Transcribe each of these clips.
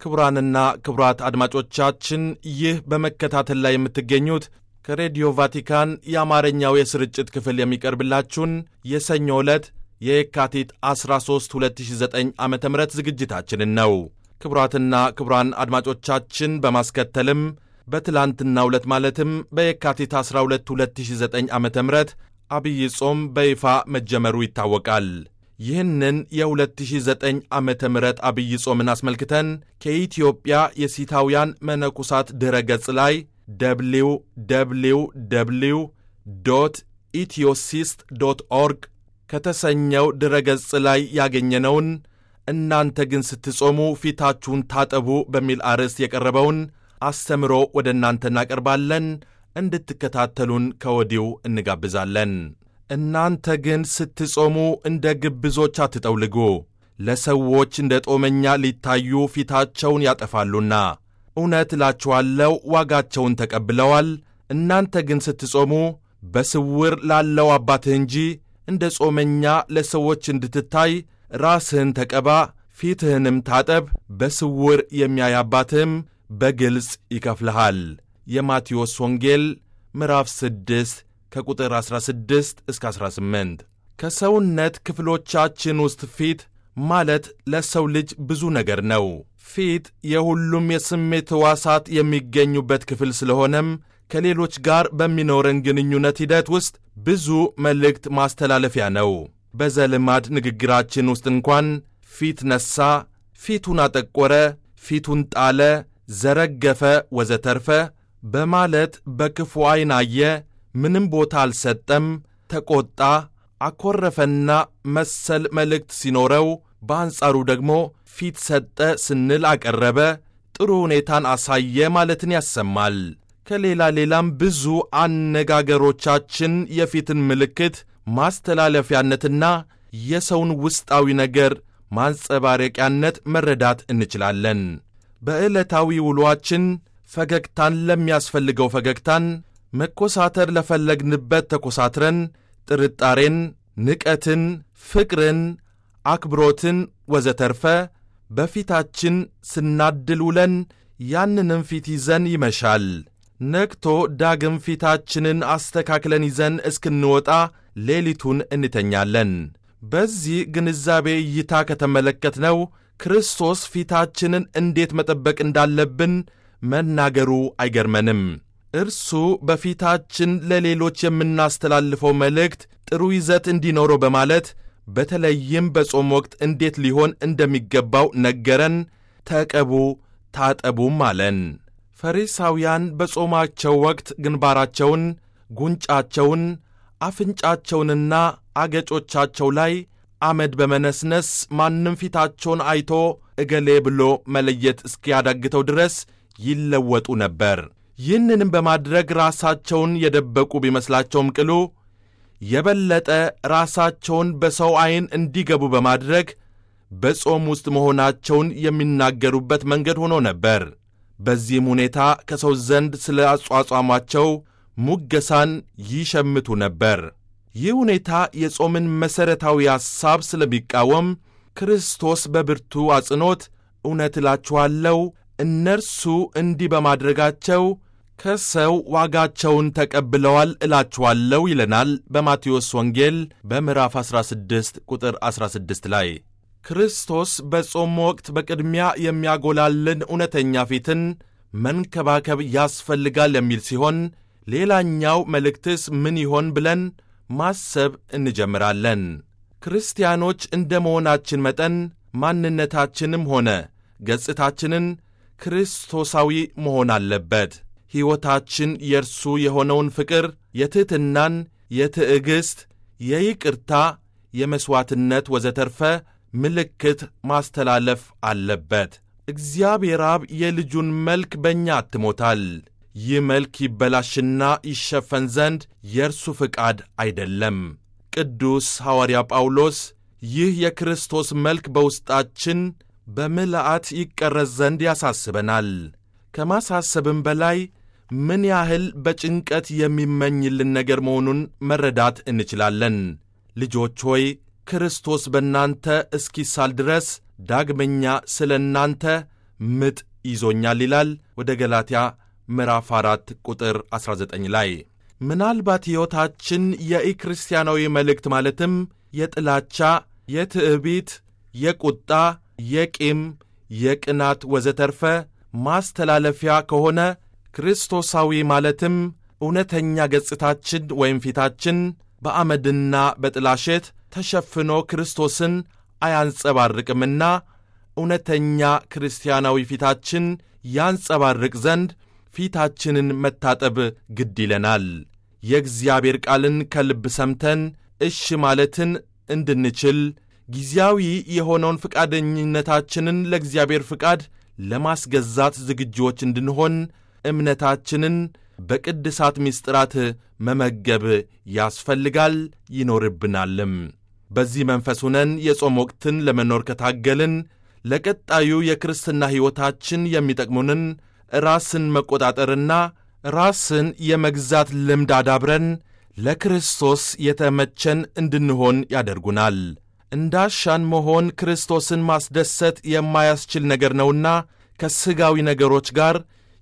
ክቡራንና ክቡራት አድማጮቻችን ይህ በመከታተል ላይ የምትገኙት ከሬዲዮ ቫቲካን የአማርኛው የስርጭት ክፍል የሚቀርብላችሁን የሰኞ ዕለት የየካቲት 13 2009 ዓ ም ዝግጅታችንን ነው። ክቡራትና ክቡራን አድማጮቻችን በማስከተልም በትላንትናው ዕለት ማለትም በየካቲት 12 2009 ዓ ም አብይ ጾም በይፋ መጀመሩ ይታወቃል። ይህንን የ2009 ዓመተ ምህረት አብይ ጾምን አስመልክተን ከኢትዮጵያ የሲታውያን መነኩሳት ድረ ገጽ ላይ ደብሊው ደብሊው ደብሊው ዶት ኢትዮሲስት ዶት ኦርግ ከተሰኘው ድረ ገጽ ላይ ያገኘነውን እናንተ ግን ስትጾሙ ፊታችሁን ታጠቡ በሚል አርዕስት የቀረበውን አስተምሮ ወደ እናንተ እናቀርባለን። እንድትከታተሉን ከወዲሁ እንጋብዛለን። እናንተ ግን ስትጾሙ እንደ ግብዞች አትጠውልጉ፣ ለሰዎች እንደ ጦመኛ ሊታዩ ፊታቸውን ያጠፋሉና፣ እውነት እላችኋለሁ ዋጋቸውን ተቀብለዋል። እናንተ ግን ስትጾሙ በስውር ላለው አባትህ እንጂ እንደ ጾመኛ ለሰዎች እንድትታይ ራስህን ተቀባ፣ ፊትህንም ታጠብ፣ በስውር የሚያይ አባትህም በግልጽ ይከፍልሃል። የማቴዎስ ወንጌል ምዕራፍ 6 ከቁጥር 16 እስከ 18። ከሰውነት ክፍሎቻችን ውስጥ ፊት ማለት ለሰው ልጅ ብዙ ነገር ነው። ፊት የሁሉም የስሜት ሕዋሳት የሚገኙበት ክፍል ስለሆነም ከሌሎች ጋር በሚኖረን ግንኙነት ሂደት ውስጥ ብዙ መልእክት ማስተላለፊያ ነው። በዘልማድ ንግግራችን ውስጥ እንኳን ፊት ነሣ፣ ፊቱን አጠቆረ፣ ፊቱን ጣለ፣ ዘረገፈ፣ ወዘተርፈ በማለት በክፉ ዐይን አየ ምንም ቦታ አልሰጠም፣ ተቆጣ፣ አኮረፈና መሰል መልእክት ሲኖረው፣ በአንጻሩ ደግሞ ፊት ሰጠ ስንል አቀረበ፣ ጥሩ ሁኔታን አሳየ ማለትን ያሰማል። ከሌላ ሌላም ብዙ አነጋገሮቻችን የፊትን ምልክት ማስተላለፊያነትና የሰውን ውስጣዊ ነገር ማንጸባረቂያነት መረዳት እንችላለን። በዕለታዊ ውሎአችን ፈገግታን ለሚያስፈልገው ፈገግታን መኮሳተር ለፈለግንበት ተኮሳትረን ጥርጣሬን፣ ንቀትን፣ ፍቅርን፣ አክብሮትን ወዘተርፈ በፊታችን ስናድል ውለን ያንንም ፊት ይዘን ይመሻል። ነግቶ ዳግም ፊታችንን አስተካክለን ይዘን እስክንወጣ ሌሊቱን እንተኛለን። በዚህ ግንዛቤ እይታ ከተመለከትነው ክርስቶስ ፊታችንን እንዴት መጠበቅ እንዳለብን መናገሩ አይገርመንም። እርሱ በፊታችን ለሌሎች የምናስተላልፈው መልእክት ጥሩ ይዘት እንዲኖረው በማለት በተለይም በጾም ወቅት እንዴት ሊሆን እንደሚገባው ነገረን። ተቀቡ ታጠቡም አለን። ፈሪሳውያን በጾማቸው ወቅት ግንባራቸውን፣ ጉንጫቸውን፣ አፍንጫቸውንና አገጮቻቸው ላይ አመድ በመነስነስ ማንም ፊታቸውን አይቶ እገሌ ብሎ መለየት እስኪያዳግተው ድረስ ይለወጡ ነበር። ይህንንም በማድረግ ራሳቸውን የደበቁ ቢመስላቸውም ቅሉ የበለጠ ራሳቸውን በሰው ዐይን እንዲገቡ በማድረግ በጾም ውስጥ መሆናቸውን የሚናገሩበት መንገድ ሆኖ ነበር። በዚህም ሁኔታ ከሰው ዘንድ ስለ አጿጿማቸው ሙገሳን ይሸምቱ ነበር። ይህ ሁኔታ የጾምን መሠረታዊ ሐሳብ ስለሚቃወም ክርስቶስ በብርቱ አጽንኦት እውነት እላችኋለሁ እነርሱ እንዲህ በማድረጋቸው ከሰው ዋጋቸውን ተቀብለዋል እላችኋለሁ ይለናል በማቴዎስ ወንጌል በምዕራፍ 16 ቁጥር 16 ላይ። ክርስቶስ በጾም ወቅት በቅድሚያ የሚያጎላልን እውነተኛ ፊትን መንከባከብ ያስፈልጋል የሚል ሲሆን ሌላኛው መልእክትስ ምን ይሆን ብለን ማሰብ እንጀምራለን። ክርስቲያኖች እንደ መሆናችን መጠን ማንነታችንም ሆነ ገጽታችንን ክርስቶሳዊ መሆን አለበት። ሕይወታችን የእርሱ የሆነውን ፍቅር፣ የትሕትናን፣ የትዕግሥት፣ የይቅርታ፣ የመሥዋዕትነት ወዘተርፈ ምልክት ማስተላለፍ አለበት። እግዚአብሔር አብ የልጁን መልክ በእኛ አትሞታል። ይህ መልክ ይበላሽና ይሸፈን ዘንድ የእርሱ ፍቃድ አይደለም። ቅዱስ ሐዋርያ ጳውሎስ ይህ የክርስቶስ መልክ በውስጣችን በምልአት ይቀረጽ ዘንድ ያሳስበናል። ከማሳሰብም በላይ ምን ያህል በጭንቀት የሚመኝልን ነገር መሆኑን መረዳት እንችላለን። ልጆች ሆይ ክርስቶስ በእናንተ እስኪሳል ድረስ ዳግመኛ ስለ እናንተ ምጥ ይዞኛል ይላል ወደ ገላትያ ምዕራፍ 4 ቁጥር 19 ላይ። ምናልባት ሕይወታችን የኢክርስቲያናዊ መልእክት ማለትም የጥላቻ፣ የትዕቢት፣ የቁጣ፣ የቂም፣ የቅናት ወዘተርፈ ማስተላለፊያ ከሆነ ክርስቶሳዊ ማለትም እውነተኛ ገጽታችን ወይም ፊታችን በአመድና በጥላሸት ተሸፍኖ ክርስቶስን አያንጸባርቅምና እውነተኛ ክርስቲያናዊ ፊታችን ያንጸባርቅ ዘንድ ፊታችንን መታጠብ ግድ ይለናል። የእግዚአብሔር ቃልን ከልብ ሰምተን እሽ ማለትን እንድንችል ጊዜያዊ የሆነውን ፈቃደኝነታችንን ለእግዚአብሔር ፍቃድ ለማስገዛት ዝግጁዎች እንድንሆን እምነታችንን በቅድሳት ምስጢራት መመገብ ያስፈልጋል ይኖርብናልም። በዚህ መንፈስ ሁነን የጾም ወቅትን ለመኖር ከታገልን ለቀጣዩ የክርስትና ሕይወታችን የሚጠቅሙንን ራስን መቆጣጠርና ራስን የመግዛት ልምድ አዳብረን ለክርስቶስ የተመቸን እንድንሆን ያደርጉናል። እንዳሻን መሆን ክርስቶስን ማስደሰት የማያስችል ነገር ነውና ከሥጋዊ ነገሮች ጋር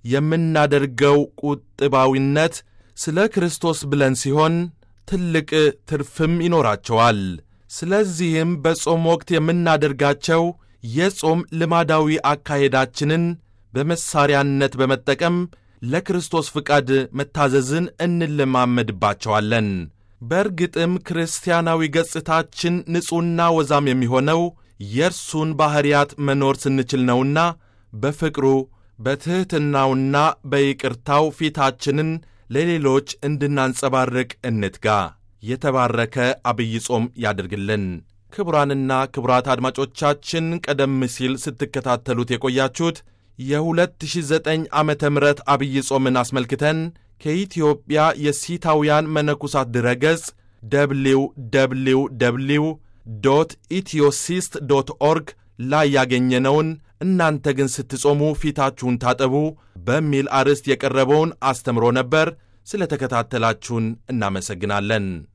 የምናደርገው ቁጥባዊነት ስለ ክርስቶስ ብለን ሲሆን ትልቅ ትርፍም ይኖራቸዋል። ስለዚህም በጾም ወቅት የምናደርጋቸው የጾም ልማዳዊ አካሄዳችንን በመሳሪያነት በመጠቀም ለክርስቶስ ፍቃድ መታዘዝን እንለማመድባቸዋለን። በእርግጥም ክርስቲያናዊ ገጽታችን ንጹሕና ወዛም የሚሆነው የእርሱን ባሕርያት መኖር ስንችል ነውና በፍቅሩ በትሕትናውና በይቅርታው ፊታችንን ለሌሎች እንድናንጸባርቅ እንትጋ። የተባረከ አብይ ጾም ያድርግልን። ክቡራንና ክቡራት አድማጮቻችን ቀደም ሲል ስትከታተሉት የቆያችሁት የ2009 ዓመተ ምህረት አብይ ጾምን አስመልክተን ከኢትዮጵያ የሲታውያን መነኩሳት ድረገጽ ደብሊው ደብሊው ደብሊው ዶት ኢትዮሲስት ዶት ኦርግ ላይ ያገኘነውን እናንተ ግን ስትጾሙ ፊታችሁን ታጠቡ በሚል አርዕስት የቀረበውን አስተምሮ ነበር። ስለ ተከታተላችሁን እናመሰግናለን።